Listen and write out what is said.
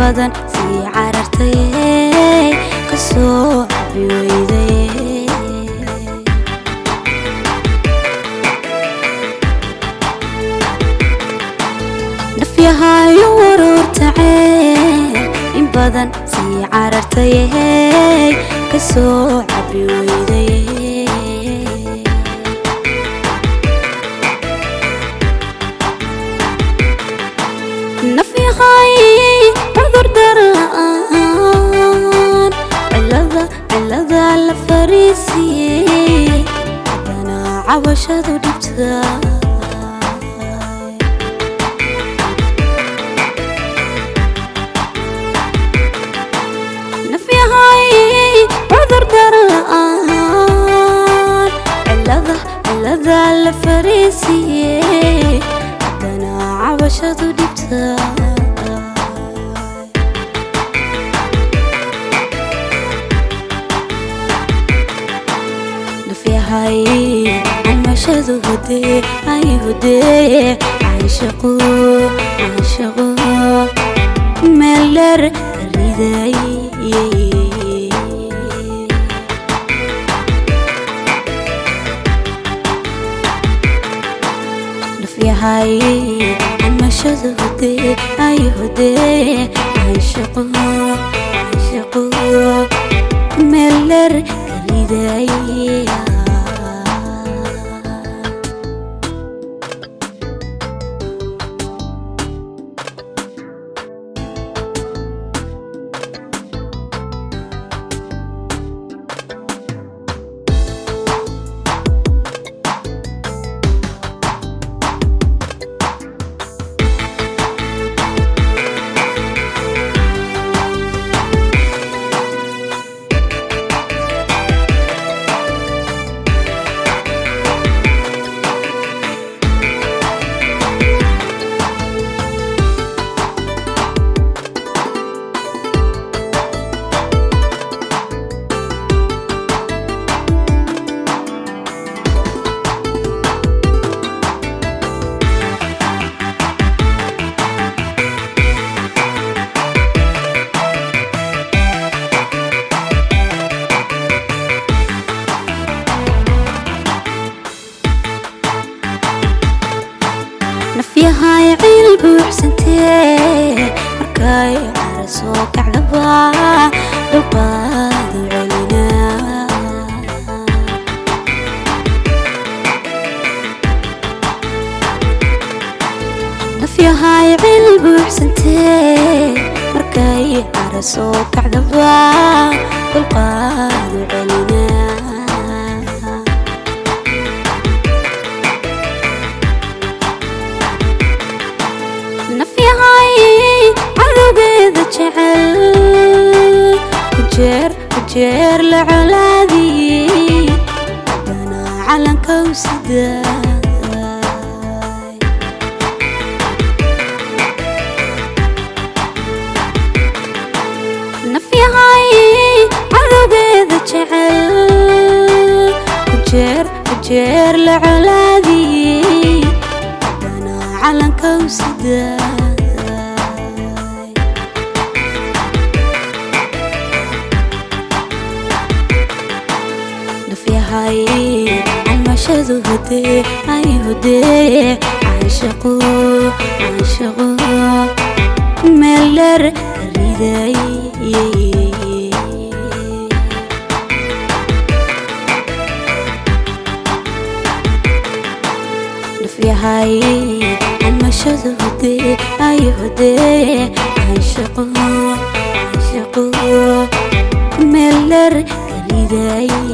badan sii carartay kasoo cabi weyday nafyahayo waroortacee in badan sii carartay kasoo cabi weyday nafyahay cudur darla'aan cilada cilada la fariisiiyey haddana cabashadu dhibta nafyahay cudur darla'aan cilada cilada la fariisiiyey haddana cabashadu dhibta nafyahay calmashadu hudee ay hudee caashaqo caashaqo meel dheer ka riday nafyahay calmashadu hudee ay hudee caashaqo caashaqo meel dheer ka riday nafyahay ciil buuxsantee markay cara soo kacdaba dhulqaadu celinaa nafyahay ciil buuxsantee markay cara soo kacdaba dhulqaadu celinaa nafyahay cadowgeeda jecel kujeer kujeer la colaadiyey haddana calanka u sidaay nafyahay cadowgeeda jecel kujeer kujeer la colaadiyey haddana calanka u sidaay nafyahay calmashadu hudee ay hudee caashaqo caashaqo meel dheer ka riday nafyahay calmashadu hudee ay hudee caashaqo caashaqo meel dheer ka riday